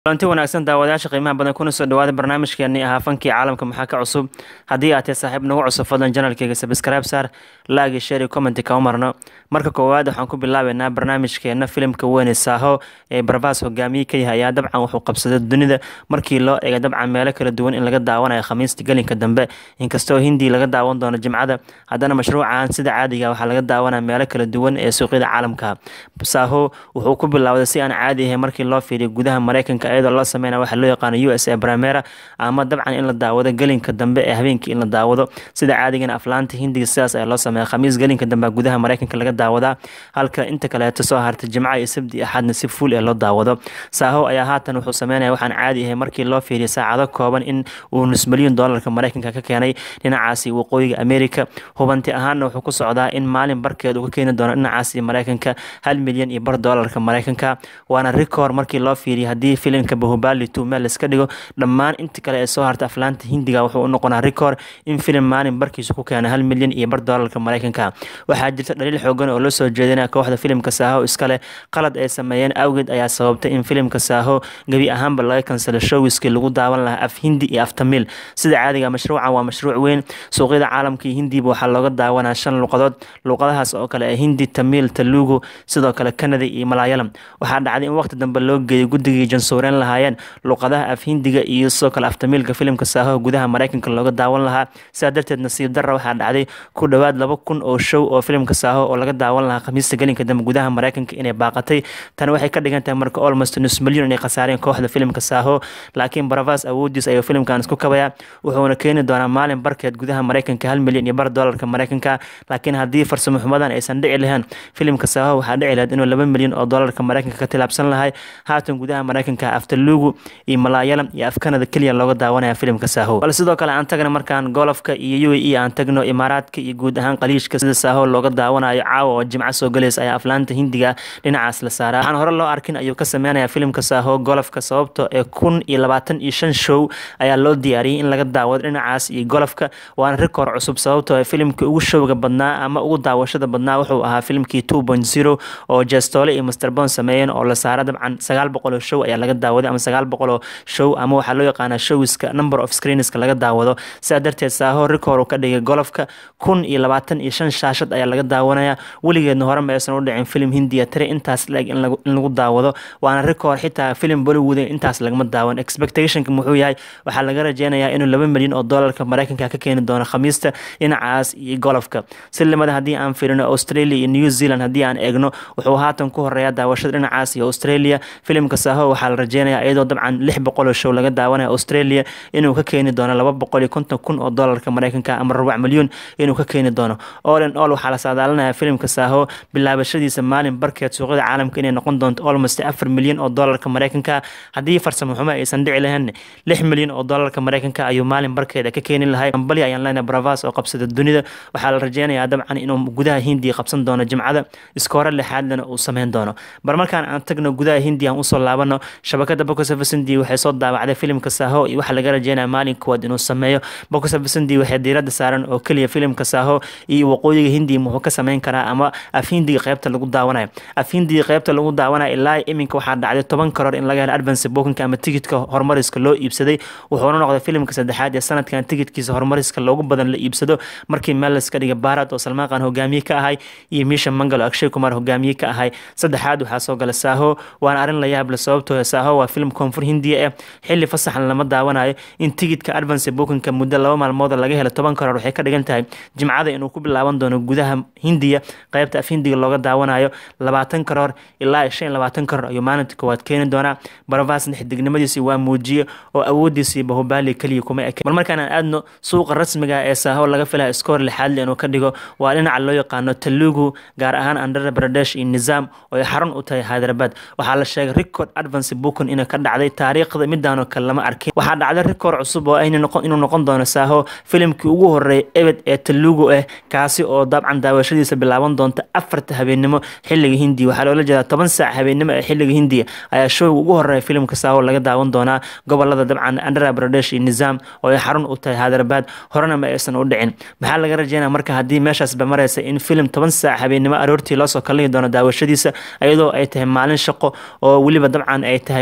kulanti wanaagsan daawadayaasha qiimaha badan kuna soo dhawaada barnaamijkeenii ahaa fankii caalamka maxaa ka cusub haddii aad tahay saaxiib nagu cusub fadlan janalkeyga sabscribe saar laagi share commenti kama marno marka koowaad waxaan ku bilaabeynaa barnaamijkeena filimka weyne saaho ee barbaas hogaamiye ka yahay ayaa dabcan wuxuu qabsaday dunida markii loo eegay dabcan meelo kala duwan in laga daawanayo khamiista gelinka dambe inkastoo hindi laga daawan doono jimcada haddana mashruucan sida caadiga waxaa laga daawanaya meelo kala duwan ee suuqyada caalamka saaho wuxuu ku bilaawday si aan caadi ahayn markii loo fiiriyo gudaha mareykanka iyadoo loo sameynaya waxaa loo yaqaano u s a primera ama dabcan in la daawado gelinka dambe ee habeenkii in la daawado sida caadigana aflaanta hindiga sidaas ayaa loo sameeya khamiis gelinka dambe gudaha mareykanka laga daawadaa halka inta kaleeto soo hartay jimca iyo sabti iyo axadna si fuul ee loo daawado saaho ayaa haatan wuxuu sameynaya waxaan caadi ahay markii loo fiiriyo saacado kooban in uu nus milyan doolarka mareykanka ka keenay dhinacaasi waqooyiga america hubanti ahaanna wuxuu ku socdaa in maalin barkeed uu ka keeni doono dhinacaasi mareykanka hal milyan iyo bar doolarka mareykanka waana record markii loo fiiriyo haddii filimka bahubali two meel iska dhigo dhammaan inta kale ee soo harta aflaanta hindiga wuxuu u noqonaa record in filim maalin barkiisa ku keena hal milyan iyo bar doolarka mareykanka waxaa jirta dhaliil xoogan oo loo soo jeedinaya kooxda filimka saaho iskale qalad ay sameeyeen awgeed ayaa sababtay in filimka saaho gebi ahaanba laga kansalo showiskii lagu daawan lahaa af hindi iyo af tamiil sida caadiga mashruucan waa mashruuc weyn suuqyada caalamka iyo hindiba waxaa looga daawanaa shan luqadood luqadahaas oo kale ee hindi tamiil talugu sidoo kale canada iyo malaayalam waxaa dhacday in waqti dambe loo geeyay guddigii jansuureyn lahaayeen luqadaha af hindiga iyo sidoo kale aftamiilka filimka saaho gudaha mareykanka looga daawan lahaa sidaa darteed nasiib darra waxaa dhacday ku dhowaad laba kun oo show oo filimka saaho oo laga daawan lahaa khamiista gelinka dambe gudaha mareykanka inay baaqatay tani waxay ka dhigan tahay marka olmost nus milyan inay khasaareen kooxda filimka saaho laakiin baravas awoodiis ayuu filimkan isku kabayaa wuxuuna keeni doonaa maalin barkeed gudaha mareykanka hal milyan iyo bar doolarka mareykanka laakiin haddii farsamo xumadan aysan dhici lahayn filimka saaho waxaa dhici lahayd inuu laba milyan oo doolarka mareykanka ka tilaabsan lahay haatan gudaha mareykanka aftalugu iyo malaayalam iyo afkanada keliya looga daawanaya filimka saaho bal sidoo kale aan tagna markaan golofka iyo u e aan tagno imaaraadka iyo guud ahaan qaliishka sida saaho looga daawanayo caawa oo jimco soo galaysa ayaa aflaanta hindiga dhinacaas la saaraa waxaan hore loo arkin ayuu ka sameynaya filimka saaho golofka sababto ee kun iyo labaatan iyo shan show ayaa loo diyaariyey in laga daawado dhinacaas iyo golofka waana rikoor cusub sababto ee filimkii ugu showga badnaa ama ugu daawashada badnaa wuxuu ahaa filimkii two point zero oo jestoole iyo masterbon sameeyeen oo la saara dabcan sagaal boqol oo show ayaa laga daawaday ama sagaal boqol oo show ama waxaa loo yaqaanaa showiska number of screenska laga daawado sidaa darteed saaho rikoor uu ka dhigay golofka kun iyo labaatan iyo shan shaashad ayaa laga daawanaya weligeedna hore ma aysan u dhicin filim hindiya tire intaas la-eg in lagu daawado waana rikoor xitaa filim bollywood intaas lagama daawan expectationka muxuu yahay waxaa laga rajeynayaa inuu laba milyan oo doolarka mareykanka ka keeni doono khamiista dhinacaas iyo golofka silimada haddii aan fiirino australia iyo new zealand haddii aan eegno wuxuu haatan ku horeeya daawashada dhinacaas iyo australia filimka saaho waxaa la rajeynayaa iyadoo dabcan lix boqol oo show laga daawanaya australia inuu ka keeni doono laba boqol iyo konton kun oo doolarka mareykanka ama rubac milyan inuu ka keeni doono all in all waxaa la saadaalinaya filimka saaho bilaabashadiisa maalin barkeed suuqyada caalamka inay noqon doonto almost afar milyan oo doolarka mareykanka haddii farsamo xumo aysan dhici lahayn lix milyan oo doolarka mareykanka ayuu maalin barkeeda ka keeni lahay ambali ayaan leenahay bravas oo qabsada dunida waxaa la rajeynayaa dabcan inuu gudaha hindiya qabsan doono jimcada iskoore lixaadlana uu sameyn doono bar markaan aan tagno gudaha hindiya aan usoo laabano shabakada bokosafasindi waxay soo daawacday filimka saaho iyo waxaa laga rajeynaya maalin kuwaad inuu sameeyo bokosafasindi waxay diiradda saaran oo keliya filimka saaho iyo waqooyiga hindiya muxuu ka sameyn karaa ama af hindiga qeybta lagu daawanayo af hindiga qeybta lagu daawanayo ilaa iminka waxaa dhacday toban karoor in laga helo advance bookinka ama tigidka horumariska loo iibsaday wuxuuna noqday filimka saddexaad ee sanadkan tigidkiisa horumariska loogu badan la iibsado markii meel laska dhigay baarad oo salmaaqan hogaamiye ka ahay iyo miisha mangalo akshay kumar hogaamiye ka ahay saddexaad waxaa soo gala saaho waana arrin la yaable sababtoo saaho waa filim koonfur hindiya eh xilli fasaxan lama daawanayo in tigidka advance bookinka muddo laba maalmood laga helo toban karoor waxay ka dhigan tahay jimcada inuu ku bilaaban doono gudaha hindiya qeybta af hindiga looga daawanayo labaatan karoor ilaa shan iyo labaatan karoor ayuu maalinta koowaad keeni doonaa baravasna xidignimadiisi waa muujiye oo awoodiisii bahubali keliya kuma eke mar markaan aan aadno suuqa rasmiga ee saaho laga filaya iskoor lixaadle inuu ka dhigo waa dhinaca loo yaqaano talugu gaar ahaan andhra pradesh iyo nizaam oo ay xarun u tahay hyderabad waxaa la sheegay record advance bookin inay ka dhacday taariikhda midaanoo kale lama arkin waxaa dhacday record cusub oo inuu noqon doono saaho filimkii ugu horeeyay ebed ee talugu ah kaasi oo dabcan daawashadiisa bilaaban doonta afarta habeenimo xilliga hindiya waxaa loola jeedaa toban saac habeenimo ee xilliga hindiya ayaa showga ugu horeeya filimka saaho laga daawan doonaa gobolada dabcan andhra pradesh iyo nizaam oo ay xarun u tahay hyderabad horena ma aysan u dhicin maxaa laga rajeynaya marka haddii meeshaasba maraysa in filim toban saac habeenimo aroortii loosoo kallihi doono daawashadiisa iyadoo ay tahay maalin shaqo oo weliba dabcan ay tahay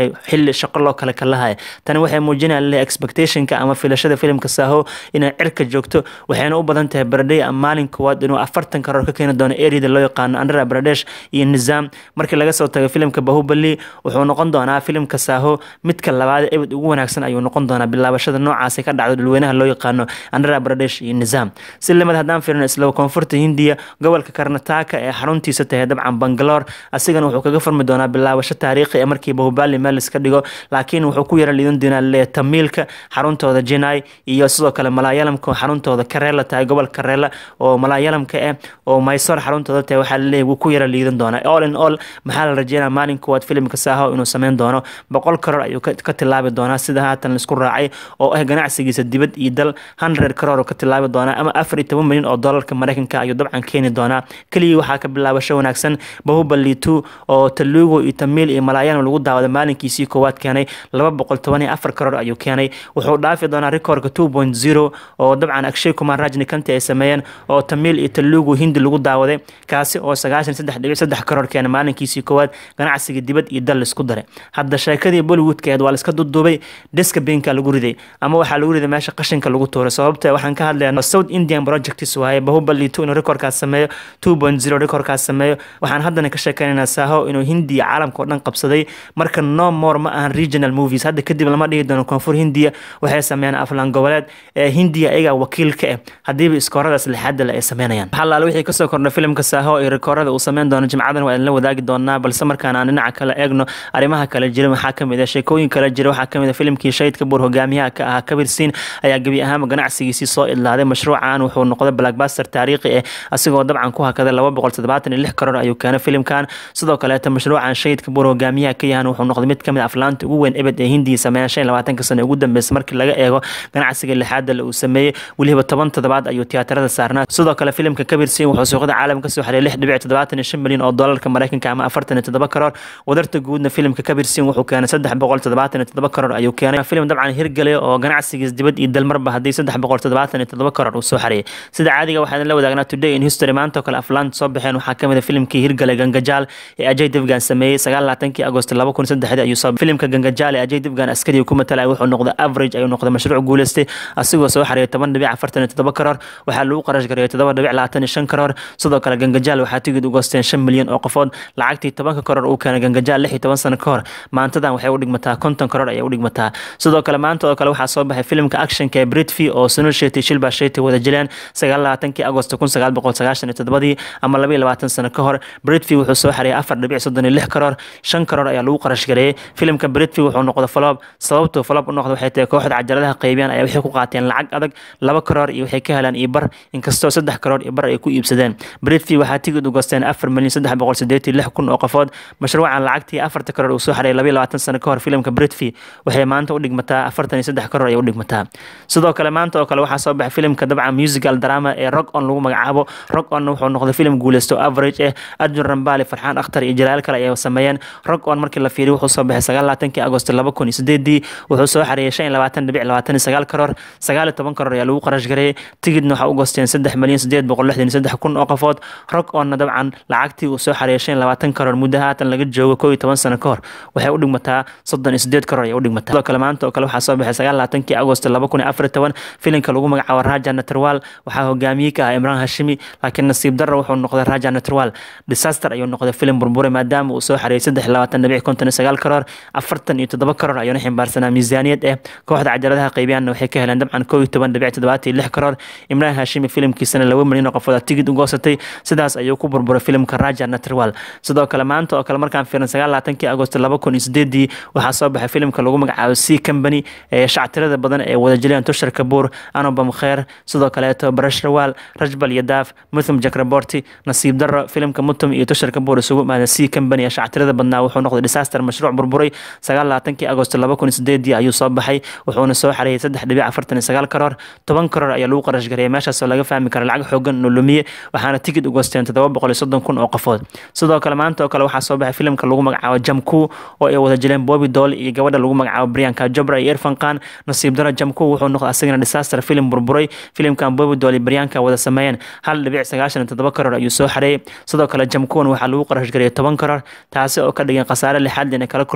xilli shaqo loo kale kalahaya tani waxay muujinaya le expectationka ama filashada filimka saaho inay cirka joogto waxayna u badan tahay baradhey ama maalin koowaad inuu afartan karoor ka keeni doono eriyada loo yaqaano andhra pradesh iyo nizaam markii laga soo tago filimka bahubali wuxuu noqon doonaa filimka saaho midka labaad ebed ugu wanaagsan ayuu noqon doonaa bilaabashada noocaasi ka dhacdo dhulweynaha loo yaqaano andhra pradesh iyo nizaam si limad haddaan fiirino isla koonfurta hindiya gobolka karnataka ee xaruntiisa tahay dabcan bangalore asigana wuxuu kaga furmi doonaa bilaabasho taariikhi ee markii bahubali meel iska dhigo laakiin wuxuu ku yara liidan doonaa le tamiilka xaruntooda jinai iyo sidoo kale malaayalamka xaruntooda kareela tahay gobolka kareela oo malaayalamka ah oo mysor xaruntooda tahay waxaa laleeyahy wuu ku yara liidan doonaa all in all maxaa la rajeynaya maalin kuwaad filimka saaho inuu sameyn doono boqol karoor ayuu ka tilaabi doonaa sida haatan laisku raacay oo ah ganacsigiisa dibad iyo dal hundred karoor ka tilaabi doonaa ama afar iyo toban milyan oo doolarka mareykanka ayuu dabcan keeni doonaa keligii waxaa ka bilaabasho wanaagsan bahubali two oo talugo iyo tamiil iyo malaayalam lagu daawaday maalinkiisii koowaad keenay laba boqol toban iyo afar karoor ayuu keenay wuxuu dhaafi doonaa rekoorka two point zero oo dabcan akshay kumar rajni kanti ay sameeyeen oo tamiil iyo talugo hindi lagu daawaday kaasi oo sagaashan saddex dhibic saddex karoor keenay maalinkiisii koowaad ganacsiga dibad iyo dal laisku daray hadda sheekadii bollywoodka ahayd waa laiska duduubay diska binka lagu riday ama waxaa lagu riday meesha qashinka lagu tuuray sababta waxaan ka hadlayaa south indian projects waaye bahubali two inuu rekoorkaas sameeyo two point zero rekoorkaas sameeyo waxaan haddana ka sheekeynaynaa saaho inuu hindiya caalamka oo dhan qabsaday marka no more ma ahan regional movies hadda kadib lama dhihi doono koonfur hindiya waxay sameeyaan aflaan goboleed ee hindiya ayagaa wakiil ka ah haddiiba iskooradaas lixaada le ay sameynayaan waxaa laala wixii kasoo kordha filimka saaho iyo rekoorada uu sameyn doono jimcadan waa idinla wadaagi doonaa balse markaan aan dhinaca kale eegno arrimaha kale jira waxaa kamid ah sheekooyin kale jira waxaa kamid ah filimkii shahidka buur hogaamiyaha ka ahaa kabir siin ayaa gebi ahaanba ganacsigiisii soo idlaaday mashruucan wuxuu noqday blackbuster taariikhi ah asigoo dabcan ku hakaday laba boqol toddobaatan iyo lix karoor ayuu keenay filimkan sidoo kaleeta mashruucan shahidka buur hogaamiyaha ka yahan wuxuu noqday mid kamid aflaanta ugu weyn ebed ee hindiya sameeyaan shan iyo labaatanka sano ugu dambeysay markii laga eego ganacsiga lixaada le uu sameeyey weliba toban toddobaad ayuu tiyaatarada saarnaa sidoo kale filimka kabir siin wuxuu suuqyada caalamka kasoo xareeyay lix dhibic toddobaatan iyo shan milyan oo doolarka mareykanka ama afartan iyo toddoba karoor wadarta guudna filimka kabir siin wuxuu keenay saddex boqol toddobaatan iyo toddoba karoor ayuu keenay filim dabcan hirgale oo ganacsigiis dibad iyo dalmarba haddii saddex boqol toddobaatan iyo toddoba karoor uu soo xareeyay sida caadiga waxaa la wadaagnaa today in history maanta oo kale aflaanta soo baxeen waxaa kamid a filimkii hirgale gangajaal ee ajay devgan sameeyey sagaal laatankii agost laba kun saddexdii ayuu soo filimka gangajaal ee ajay devgan askariga ku matalaya wuxuu noqday average ayuu noqday mashruuc guuleystay asigoo soo xareeyay toban dhibic afartan iyo toddoba karoor waxaa lagu qarash gareeyay toddoba dhibic labaatan iyo shan karoor sidoo kale gangajaal waxaa tigid u goosteen shan milyan oo qofood lacagtii tobanka karoor uu keenay gangajaal lix iyo toban sano ka hor maantadan waxay u dhigmataa konton karoor ayay u dhigmataa sidoo kale maanta oo kale waxaa soo baxay filimka actionka ee britfi oo sunul sheti shilba sheti wada jileen sagaal labaatankii agosto kun sagaal boqol sagaashan iyo toddobadii ama laba iyo labaatan sano ka hor britfi wuxuu soo xareeyay afar dhibic soddon iyo lix karoor shan karoor ayaa lagu qarash gareeyay filimka britfi wuxuu noqday falob sababtuu falob u noqday waxay tahay kooxda cajaladaha qaybiyaan ayaa waxay ku qaateen lacag adag laba karoor iyo waxay ka helaan iyo bar inkastoo saddex karoor iyo bar ay ku iibsadeen britfi waxaa tigid u goosteen afar milyan saddex boqol sideetii lix kun oo qofood mashruucan lacagtii afarta karoor uu soo xareeyay laba iyo labaatan sano ka hor filimka britfi waxay maanta u dhigmataa afartan iyo saddex karoor ayay u dhigmataa sidoo kale maanta oo kale waxaa soo baxay filimka dabcan musical drama ee rock on lagu magacaabo rock on wuxuu noqday filim guuleysto average eh arjun rambali farxaan akhtar iyo jalaal kale ayay sameeyeen rock on markii la fiiriyo wuxuu soo baxay sagaal laatankii agosto laba kun iyo sideedii wuxuu soo xareeyay shan iyo labaatan dhibic labaatan iyo sagaal karoor sagaal iyo toban karoor ayaa lagu qarash gareeyay tigidna waxaa u goosteen saddex milyan sideed boqol lixdan iyo saddex kun oo qofood rock onna dabcan lacagtii uu soo xareeyay shan iyo labaatan karoor muddo haatan laga joogo koo iyo toban sano ka hor waxay u dhigmataa soddon iyo sideed karoor ayay u dhigmataa sidoo kale maanta oo kale waxaa soo baxay sagaal laatankii agosto laba kun iyo afar iyo toban filimka lagu magacaabo raja natarwal waxaa hogaamiye ka ah imraan hashimi laakiin nasiib darro wuxuu noqday raja natarwal disaster ayuu noqday filim burburay maadaama uu soo xareeyay saddex iyo labaatan dhibic konton iyo sagaal karoor afartan iyo toddoba karoor ayuuna ximbaarsanaa miisaaniyad eh kooxda cajaladaha qaybiyaanna waxay ka heleen dabcan koo iyo toban dhibic toddobaatan iyo lix karoor imraan hashimi filimkiisana laba milyan oo qofood tigid u goosatay sidaas ayuu ku burburay filimka raja natarwal sidoo kale maanta oo kale markaan fiirin sagaal laatankii agosto laba kun iyo sideedii waxaa soo baxay filimka lagu magacaabo c company ee shactirada badan ee wada jileen tushar kabuur anobam kheer sidoo kaleeto barashrawal rajbal yadaaf muthum jakraborti nasiib darro filimka mutum iyo tushar kabuur isugu imaada c company ee shactirada badnaa wuxuu noqday disaster mashruuc burburay sagaal laatankii agosto laba kun iyo sideedii ayuu soo baxay wuxuuna soo xareeyay saddex dhibic afartan iyo sagaal karoor toban karoor ayaa lagu qarash gareeyay meeshaasoo laga fahmi kara lacag xoogan inuu lumiye waxaana tigid u goosteen toddoba boqol iyo soddon kun oo qofood sidoo kale maanta oo kale waxaa soo baxay filimka lagu magacaabo jamku oo ay wada jileen bobby doll iyo gabadha lagu magacaabo brianka jobra iyo irfan khan nasiib daro jamku wuxuu noqday asagana disaster filim burburay filimkan bobby doll iyo brianka wada sameeyeen hal dhibic sagaashan iyo toddoba karoor ayuu soo xareeyay sidoo kale jamkuwan waxaa lagu qarash gareeyay toban karoor taasi oo ka dhigan khasaare lixaad inay kala kulmeen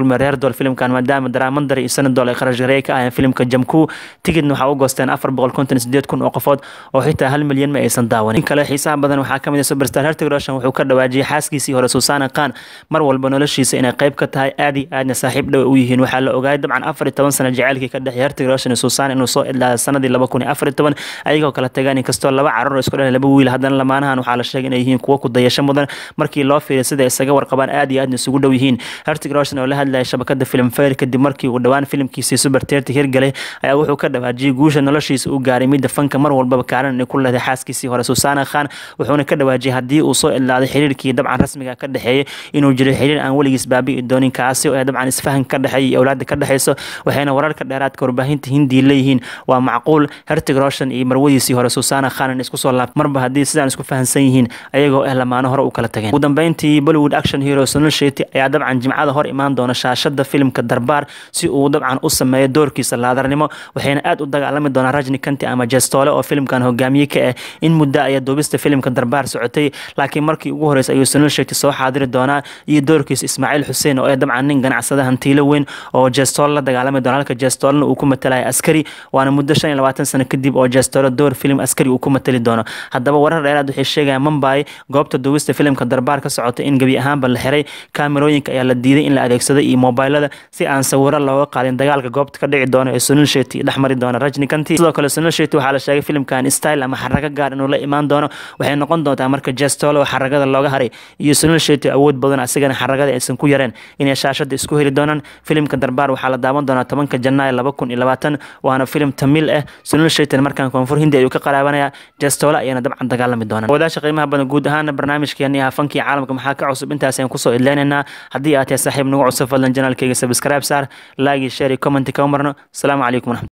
kulmay reer dool filimkan maadaama daraamandar iyo sanadol ay kharash gareey ka ahayeen filimka jamku tigidna waxaa u goosteen afar boqol konton sideed kun oo qofood oo xitaa hal milyan ma aysan daawanin kale xiisaha badan waxaa kamid ah superstar hertig roshan wuxuu ka dhawaajiyay xaaskiisii hore susaana khan mar walba noloshiisa inay qayb ka tahay aad iyo aadna saaxiib dhow u yihiin waxaa la ogaayay dabcan afar iyo toban sano jaceylkii ka dhexeey hertig roshan iyo susaan inuu soo idlaaday sanadii laba kun iyo afar iyo toban ayagoo kala tagaan inkastoo laba carruur isku dhalay laba wiil haddana lamaanahan waxaa la sheegay inay yihiin kuwo ku dayasho mudan markii loo fiiriy sida isaga warqabaan aad iyo aadna isugu dhow yihiin hertig roshan oo la hadlayay shabakada film fair kadib markii uu dhowaan filimkiisii super terti hirgalay ayaa wuxuu ka dhawaajiyay guusha noloshiisa uu gaaray midda fanka mar walbaba kaalin ay ku leedahay xaaskiisii hore susaana khan wuxuuna ka dhawaajiyay haddii uu soo idlaaday xiriirkii dabcan rasmiga ka dhexeeyay inuu jiray xiriir aan weligiis baabi'i doonin kaasi oo dabcan isfahan ka dhexeeya iyo awlaada ka dhexeyso waxayna wararka dheeraadka warbaahinta hindiya leeyihiin waa macquul hertig roshan iyo marwadiisii hore susaana khan isku soo laabta marba haddii sidaan isku fahansan yihiin ayagoo ah lamaano hore u kala tageen ugu dambeyntii bollywood action hero sunil sheti ayaa dabcan jimcada hor imaan doona shaashada filimka darbaar si uu dabcan u sameeyo doorkiisa laadarnimo waxayna aad u dagaalami doonaa rajni kanti ama jestoole oo filimkan hogaamiye ka ah in muddo ayaa duubista filimka darbaar socotay laakiin markii ugu horreysay ayuu sunil sheti soo xaadiri doonaa iyo doorkiisa ismaaciil xuseen oo ah dabcan nin ganacsada hantiilo weyn oo jestoole la dagaalami doona halka jestoolena uu ku matalaya askari waana muddo shan iyo labaatan sano kadib oo jestoole door filim askari uu ku matali doono haddaba warar dheeraad waxay sheegayaan mumbai goobta duubista filimka darbaar ka socota in gebi ahaanba la xiray kaamerooyinka ayaa la diiday in la adeegsado iyo mobilada si aan sawiro looga qaadin dagaalka goobta ka dhici doona ee sunil sheti dhex mari doona rajni kanti sidoo kale sunil sheti waxaa la sheegay filimkan style ama xarago gaar inuu la imaan doono waxay noqon doontaa marka jestole oo xaragada looga haray iyo sunil sheti awood badan asigana xaragada aysan ku yareen inay shaashada isku heli doonaan filimka darbaar waxaa la daawan doonaa tobanka janaayo laba kun iyo labaatan waana filim tamil ah sunil shetin markaan koonfur hindi ayuu ka qaraabanaya jestole ayaana dabcan dagaalami doonaan wadaasha qiimaha badan guud ahaana barnaamijkeeni ah fankii caalamka maxaa ka cusub intaas ayaan kusoo idleynaynaa haddii aad tahay saaxiib nagu cusub fadlan janaalkeyga subscribe saar laagi share iyo commenti ka marno asalaamu calaykum waraxmat